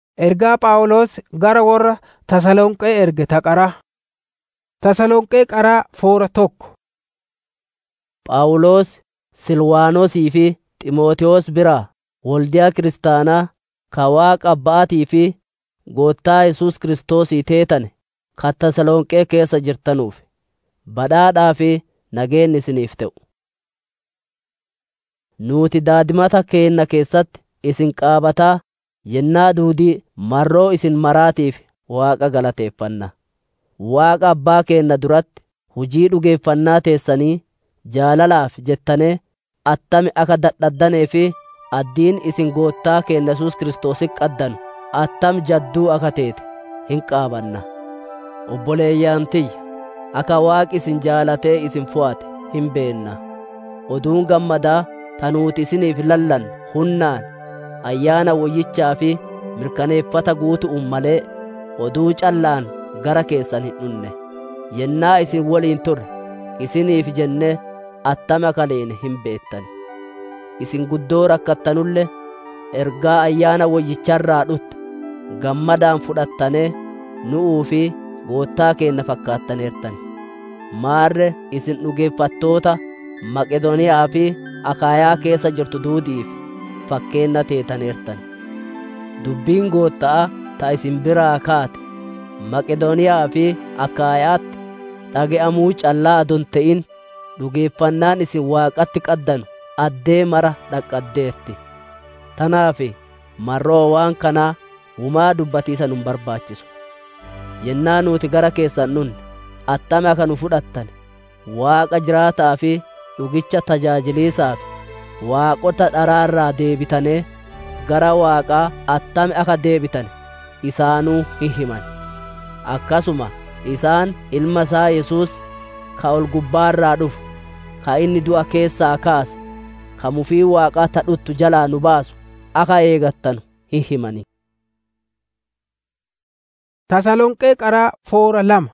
Ergaa Phaawulos gara warra Tasalonqee erge ta qaraa. Tasalonqee qaraa foora tokko. Phaawulos Silwaanosii fi Xiimotewos biraa waldiyaa kiristaanaa ka Waaqa Abbaatii fi Gooftaa Yesuus Kiristoosii teetane kan Tasalonqee keessa jirtanuuf, badhaadhaa fi nageenyi isiniif ta'u. Nuuti daadimata keenna keessatti isin qaabataa yennaa duudii marroo isin maraatiif Waaqa galateeffanna. Waaqa Abbaa keenna duratti hujii dhugeeffannaa teessanii jaalalaaf jettanee attami akka dadhabdanee fi addiin isin Gooftaa keenya Yesuus Kiristoositti qaddanu attam jadduu akka teete hin qaabanna. Obboleeyyaan tiyya, akka Waaqi isin jaalatee isin fo'ate hin beenna. Oduun gammadaa ta nuuti isiniif lallanne hunnaan ayyaana woyyichaa fi mirkaneeffata guutu'uun malee oduu callaan gara keessan hin dhunne. Yennaa isin waliin turre isiniif jennee attama akka leene hin beettan. Isin guddoo rakkattanullee ergaa ayyaana woyyicharraa dhutte gammadaan fudhattanee nu'uu fi goottaa keenna fakkaataneertan. Maarre isin dhugeeffattoota Maqedooniyaa fi Akaayaa keessa jirtu duudiif fakkeenna teetaneertan. Dubbiin goottaa ta isin biraa kaate Maqedooniyaa fi Akaayaatti dhage'amuu callaa adon ta'in dhugeeffannaan isin Waaqatti qaddanu addee mara dhaqqaddeerti. Tanaaf marroo waan kanaa wumaa dubbatiisa nun barbaachisu. Yennaa nuti gara keessan dhunne attame akka nu fudhattan Waaqa jiraataa fi dhugicha tajaajiliisaaf waaqota dharaarraa deebitanii gara Waaqaa attame akka deebitan isaanuu hin himan. Akkasuma isaan ilma isaa Yesuus ka ol gubbaarraa dhufu ka inni du'a keessaa kaase ka mufii Waaqaa tadhuttu jalaa nu baasu akka eegattanu hin himani. Tasalonqee qaraa foora lama.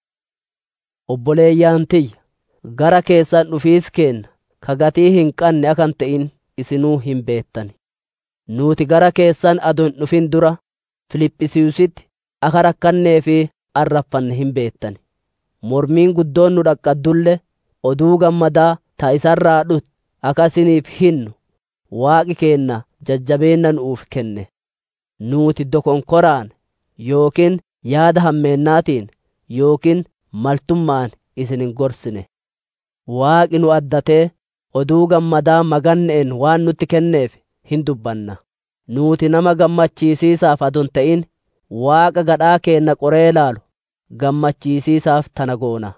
Obboleeyyaan tiyya gara keessan dhufiis keenna ka gatii hin qanne akan ta'in isinuu hin beettani. Nuuti gara keessan adon dhufin dura Filiphisiisitti akka rakkannee fi arraffanne hin beettani. Mormiin guddoon nu dhaqqaddulle oduu gammadaa ta isarraa dhutte akka isiniif hinnu waaqi keenna jajjabeenna nuuf kenne. Nuuti dokonkoraan yookiin yaada hammeennaatiin yookiin maltummaan isin hin gorsine. Waaqi nu addatee oduu gammadaa maganne'en waan nutti kenneef hin dubbanna. Nuuti nama gammachiisiisaaf adon ta'in Waaqa gadhaa keenna qoree laalu gammachiisiisaaf tana goona.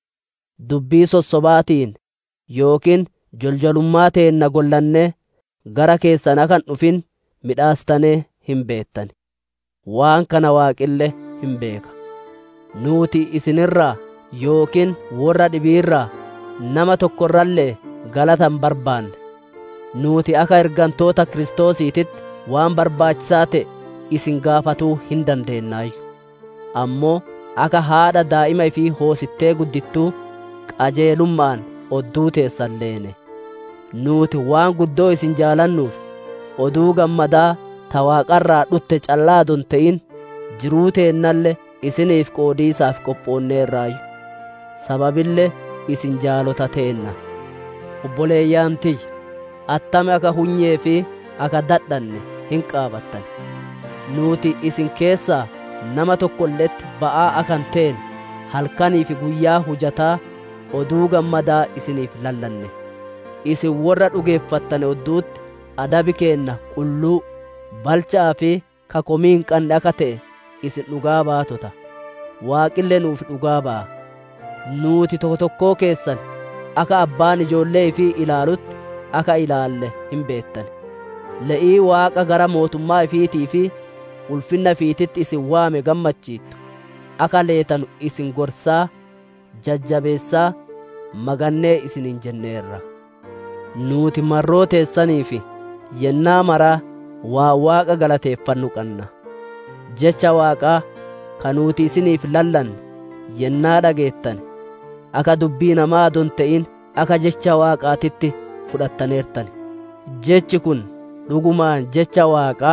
Dubbii sossobaatiin yookiin joljolummaa teenna gollannee gara keessan akan dhufin midhaastanee hin beettan. Waan kana waaqille hin beeka. Nuuti isinirraa yookiin warra dhibiirraa nama tokkorrallee galatan barbaanne. Nuuti akka ergantoota Kiristoosiititti waan barbaachisaa ta'e isin gaafatuu hin dandeennaayu. Ammoo akka haadha daa'ima ifii hoosittee guddittuu qajeelummaan odduu teessan leene. Nuuti waan guddoo isin jaalannuuf oduu gammadaa ta waaqarraa dhutte callaa adon ta'in jiruu teennalle isiniif qoodiisaaf qophoonneerraayu. Sababillee isin jaalota teenna. Obboleeyyaan tiyya attame akka hunyee fi akka dadhanne hin qaabattan. Nuuti isin keessaa nama tokkolletti ba'aa akan teen halkanii fi guyyaa hujataa oduu gammadaa isiniif lallanne. Isin warra dhugeeffattane odduutti adabi keenna qulluu balchaa fi kakomii hin qanne akka ta'e isin dhugaa baatota. Waaqille nuuf dhugaa ba'a. Nuuti tokko tokkoo keessan akka abbaan ijoollee ifii ilaalutti akka ilaalle hin beettan. Le'ii Waaqa gara mootummaa ifiitii fi ulfinna ifiititti isin waame gammachiittu. Akka leetanu isin gorsaa, jajjabeessaa, magannee isinin jenneerra. Nuuti marroo teessanii fi yennaa maraa waa Waaqa galateeffannu qanna. Jecha Waaqaa ka nuuti isiniif lallanne yennaa dhageettan akka dubbii namaa adon ta'in akka jecha Waaqaatitti fudhattaneertan. Jechi kun dhugumaan jecha Waaqaa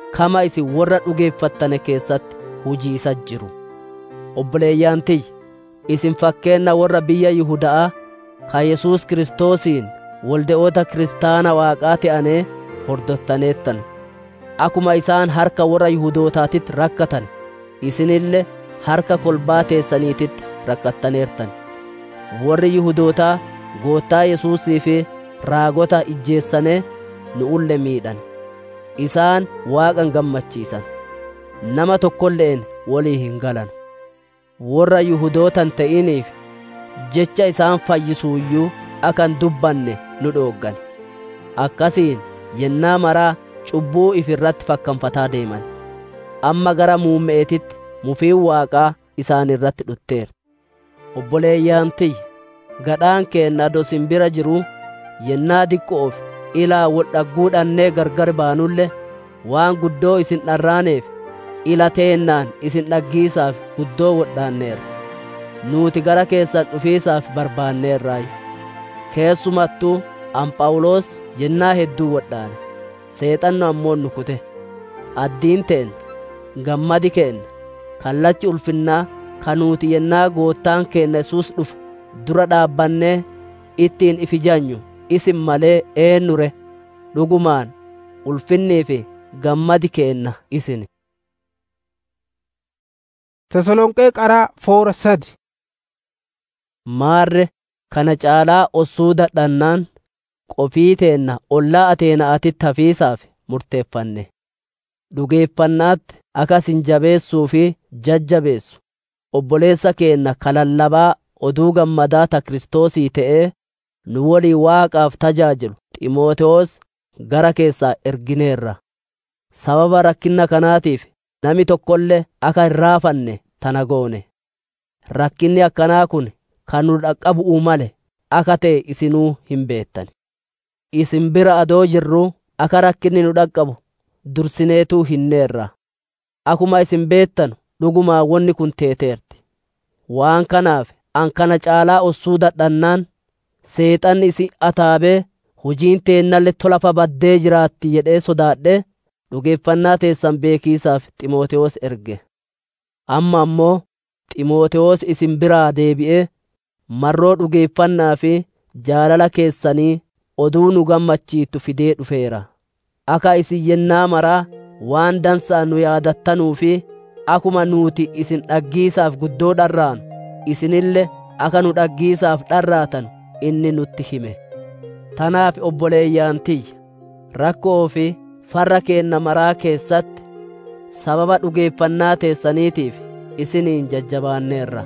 kama isin warra dhugeeffattane keessatti hujiisa jiru obboleeyyaan tiyya isin fakkeenna warra biyya Yihudaa ka Yesuus Kiristoosiin walde'oota kiristaana waaqaa ta'anee hordottaneettan akuma isaan harka warra Yihudootaatitti rakkatan isinille harka kolbaa teessaniititti rakkattaneertan warri Yihudootaa goottaa Yesuusii fi raagota ijjeessanee nu'ulle miidhan isaan waaqan gammachiisan nama tokkolleen walii hin galan warra Yihudootan ta'iniif jecha isaan fayyisuuyyuu akan dubbanne nu dhooggan akkasiin yennaa maraa cubbuu if irratti fakkanfataa deeman amma gara muummeetitti mufiin waaqaa isaan irratti dhutteerti obboleeyyaan tiyya gadhaan keenna ado simbira jiruu yennaa diqqoof ilaa wol dhagguudhannee gargar baanulle waan guddoo isin dharraaneef ila teennaan isin dhaggiisaaf guddoo wodhaanneerra nuuti gara keessan dhufiisaaf barbaanneerraayu keessumattuu Anphaawulos yennaa hedduu wodhaane seexanno ammoo nu kute addiin teen gammadi keenna kallachi ulfinnaa ka nuuti yennaa goottaan keenna Yesuus dhufu dura dhaabbannee ittiin ifijanyu isin malee eennure dhugumaan ulfinnii fi gammadi keenna isin Tasalonqee qaraa foora sadi maarre kana caalaa ossuu dadhannaan qofii teenna ollaa ateenaatitti hafiisaaf murteeffanne dhugeeffannaatti akasin jabeessuu fi jajjabeessu obboleessa keenna kalallabaa oduu gammadaa ta Kiristoosii ta'ee nu walii waaqaaf tajaajilu Ximootewoos gara keessaa ergineerra sababa rakkinna kanaatiif nami tokkollee akka hin raafanne tana goone rakkinni akkanaa kun kan nu dhaqqabu'uu male akka ta'e isinuu hin beettan isin bira adoo jirruu akka rakkinni nu dhaqqabu dursineetuu hinneerra akuma isin beettanu dhugumaa wonni kun teeteerti waan kanaaf an kana caalaa ossuu dadhannaan seexanni isin ataabee hujiin teennalle tolafa baddee jiraatti jedhee sodaadhe dhugeeffannaa teessan beekiisaaf Ximootewoos erge amma ammoo Ximootewoos isin biraa deebi'ee marroo dhugeeffannaa fi jaalala keessanii oduu nu gammachiittu fidee dhufeera akka isin yennaa maraa waan dansaa nu yaadattanuu fi akuma nuuti isin dhaggiisaaf guddoo dharraanu isinille akka nu dhaggiisaaf dharraatan inni nutti hime tanaaf obboleeyyaan tiyya rakkoo fi farra keenna maraa keessatti sababa dhugeeffannaa teessaniitiif isiniin jajjabaanneerra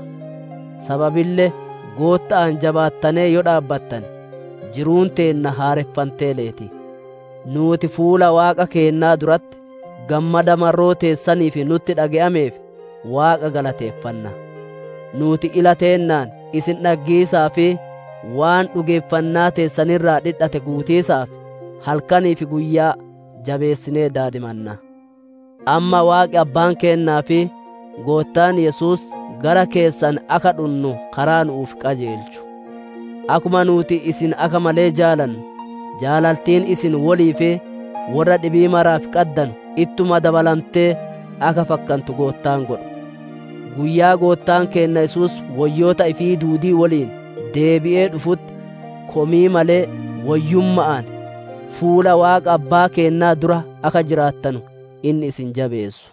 sababillee gootta'an jabaattanee yoo dhaabbattan jiruun teenna haareffantee leeti nuuti fuula waaqa keennaa duratti gammada marroo teessaniif nutti dhage'ameef waaqa galateeffanna nuuti ila teennaan isin dhaggiisaa fi waan dhugeeffannaa teessanirraa dhidhate guutiisaaf halkanii fi guyyaa jabeessinee daadimanna amma waaqi abbaan keennaa fi goottaan yesuus gara keessan akka dhunnu karaa nuuf qajeelchu akuma nuuti isin akka malee jaalannu jaalaltiin isin walii fi warra dhibii maraaf qaddanu ittuma dabalantee akka fakkantu goottaan godhu guyyaa goottaan keenna yesuus wayyoota ifii duudii waliin deebi'ee dhufutti komii malee wayyumma'an fuula waaqa abbaa keennaa dura akka jiraattanu inni isin jabeessu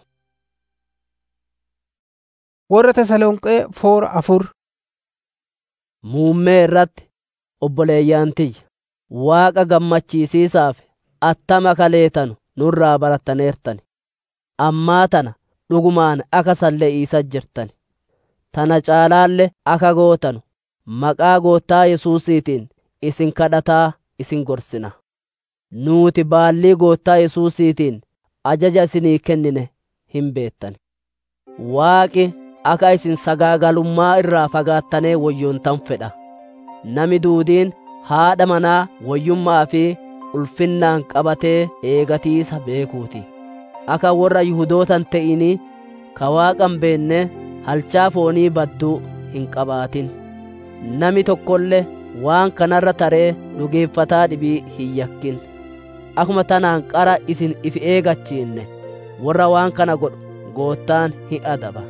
warra Tasalonqee foora afur muummee irratti obboleeyyaan tiyya waaqa gammachiisiisaaf attama kaleetanu nurraa barattaneertani ammaa tana dhugumaan akka salle'iisa jirtani tana caalaalle akka gootanu maqaa goottaa yesuusiitiin isin kadhataa isin gorsina nuuti baallii goottaa yesuusiitiin ajaja isinii kennine hin beettan waaqi akka isin sagaagalummaa irraa fagaattanee woyyontan fedha nami duudiin haadha manaa woyyummaa fi ulfinnaan qabatee eegatiisa beekuuti akka warra yihudootan ta'inii ka waaqan beenne halchaa foonii badduu hin qabaatin nami tokkollee waan kanarra taree dhugeeffataa dhibii hin yakkin akuma tanaan qara isin if eegachiinne warra waan kana godhu goottaan hin adaba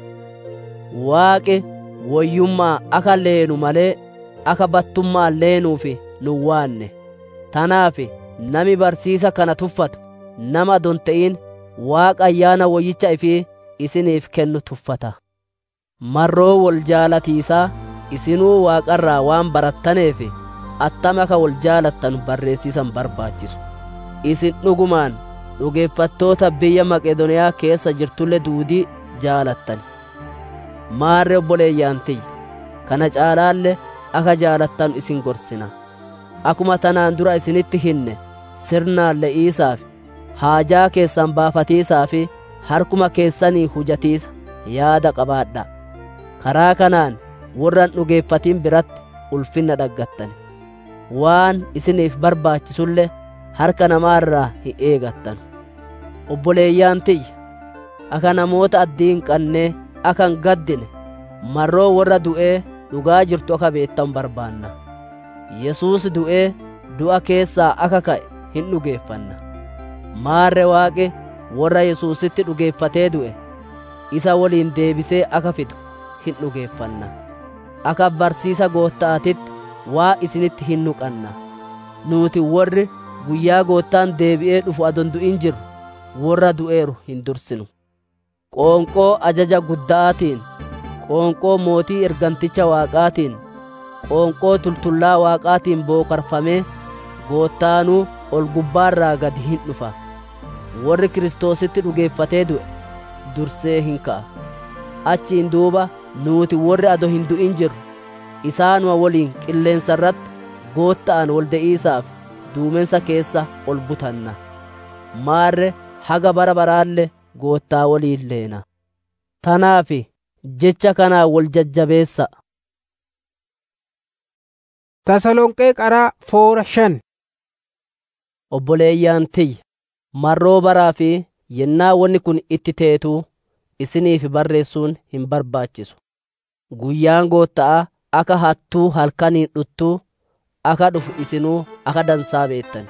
waaqi woyyummaa aka leenu malee aka battummaa leenuuf nu waanne tanaaf nami barsiisa kana tuffatu nama adon ta'in waaqa ayyaana woyyicha ifii isiniif kennu tuffata marroo wol jaalatiisaa isinuu waaqarraa waan barattaneef attama aka wol jaalattan barreessiisan barbaachisu isin dhugumaan dhugeeffattoota biyya maqeedoniyaa keessa jirtulle duudii jaalattan maarre obboleeyyaan tiyya kana caalaalle aka jaalattan isin gorsina akuma tanaan dura isinitti hinne sirnaan le'iisaaf haajaa keessan baafatiisaa fi harkuma keessanii hujatiisa yaada qabaadha karaa kanaan warran dhugeeffatiin biratti ulfinna dhaggattan waan isiniif barbaachisulle harka namaarraa hin eegattan obboleeyyaan tiyya aka namoota addiin qannee akan gaddine marroo warra du'ee dhugaa jirtu aka beettan barbaanna yesuus du'ee du'a keessaa aka ka'e hin dhugeeffanna maarre waaqe warra yesuusitti dhugeeffatee du'e isa woliin deebisee aka fidu hin dhugeeffanna aka barsiisa goottaatitti waa isinitti hin nuqanna nuuti warri guyyaa goottaan deebi'ee dhufu adon du'in jirru warra du'eeru hin dursinu qoonqoo ajaja gudda'aatiin qoonqoo mootii erganticha waaqaatiin qoonqoo tultullaa waaqaatiin bookarfamee goottaanuu ol gubbaarraa gadi hin dhufa warri kiristoositti dhugeeffatee du'e dursee hin ka'a achiin duuba nuuti warri ado hin du'in jirru isaanuma woliin qilleensa irratti gootta'an wol de'iisaaf duumensa keessa ol butanna maarre haga bara baraalle goottaa woliin leena tanaaf jecha kanaa wol jajjabeessa tasalonqee qaraa foora shan obboleeyyaan tiyya marroo baraa fi yennaa wanni kun itti teetuu isiniif barreessuun hin barbaachisu guyyaan gootta'a aka hattuu halkaniin dhuttuu aka dhufu isinuu aka dansaa beettan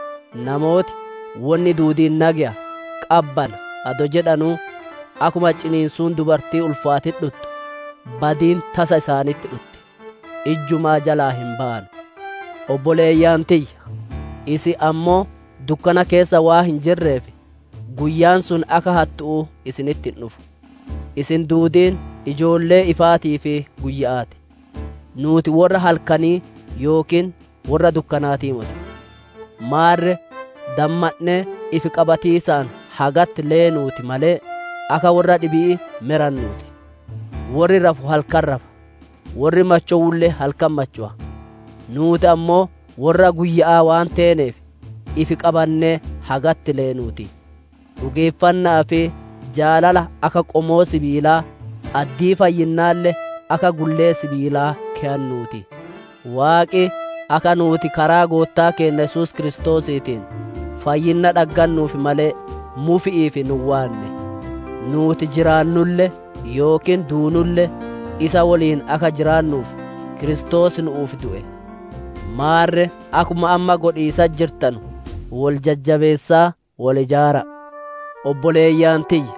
namooti wanni duudiin nagya qabbana ado jedhanuu akuma ciniinsuun dubartii ulfaatit dhuttu badiin tasa isaanitti dhutti ijjumaa jalaa hin ba'an obboleeyyaan tiyya isi ammoo dukkana keessa waa hin jirreef guyyaan sun aka hattu'uu isinitti hin dhufu isin duudiin ijoollee ifaatii fi guyya'aati nuuti warra halkanii yookiin warra dukkanaatii muti maarre damma'nee ifi qabatiisaan hagatti leenuuti malee aka warra dhibii merannuuti warri rafu halkan rafa warri machowullee halkan macho'a nuuti ammoo warra guyya'aa waan teeneef ifi qabannee hagatti leenuuti dhugeeffannaa fi jaalala aka qomoo sibiilaa addii fayyinnaallee aka gullee sibiilaa ke'annuuti waaqi aka nuuti karaa goottaa keenya yesuus kiristoosiitiin fayyinna dhaggannuuf malee mufi'iif nu waanne nuuti jiraannulle yookiin duunulle isa woliin aka jiraannuuf kiristoos nu'uuf du'e maarre akuma amma godhiisa jirtanu wol jajjabeessaa wol ijaara obboleeyyaan tiyya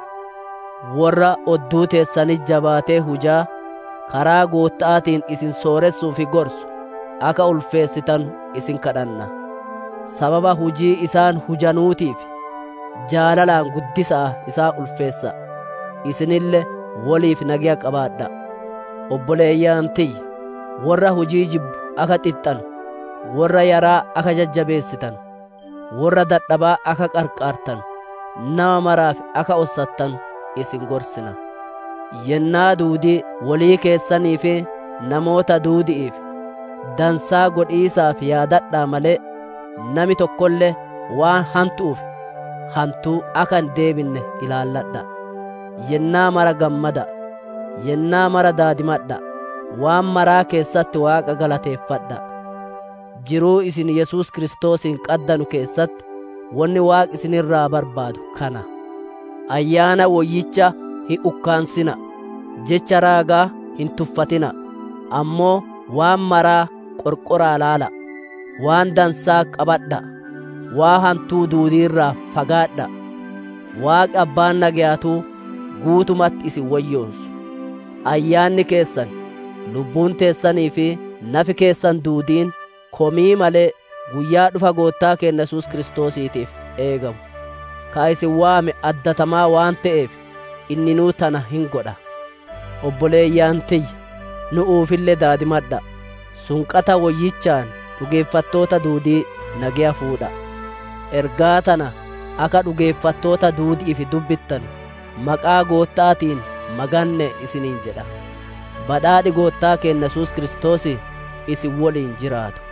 warra odduu teessanii jabaatee hujaa karaa gootta'aatiin isin sooressuufi gorsu aka ulfeessitan isin kadhanna sababa hujii isaan hujanuutiif jaalalaan guddisaa isaa ulfeessa isinille woliif nagiya qabaadha obboleeyyaan tiyya warra hujii jibbu aka xixxanu warra yaraa aka jajjabeessitan warra dadhabaa aka qarqaartan nama maraaf aka ossattan isin gorsina yennaa duudii walii keessanii fi namoota duudi'iif dansaa godhiisaaf yaadadhaa malee nami tokkollee waan hantu'uuf hantuu aka hin deebinne ilaalladha yennaa mara gammada yennaa mara daadimadha waan maraa keessatti waaqa galateeffadha jiruu isin yesuus kiristoosiin qaddanu keessatti wanni waaqi isinirraa barbaadu kana ayyaana woyyicha hin ukkaansina jecha raagaa hin tuffatina ammoo waan maraa qorqoraa laala waan dansaa qabadha waa hantuu duudiirraa fagaadha waaqi abbaan nagayaatuu guutumatti isin wayyoonsu ayyaanni keessan lubbuun teessanii fi nafi keessan duudiin komii malee guyyaa dhufa goottaa keenya yesuus kiristoosiitiif eegamu ka isin waame addatamaa waan ta'eef inni nuu tana hin godha obboleeyyaan tiyya nu uufillee daadimadha sunqata woyyichaan dhugeeffattoota duudii nagaya fuudha ergaa tana akka dhugeeffattoota duudiif dubbittan maqaa goottaatiin maganne isiniin jedha badhaadhi goottaa keenya yesuus kiristoos isin woliin jiraatu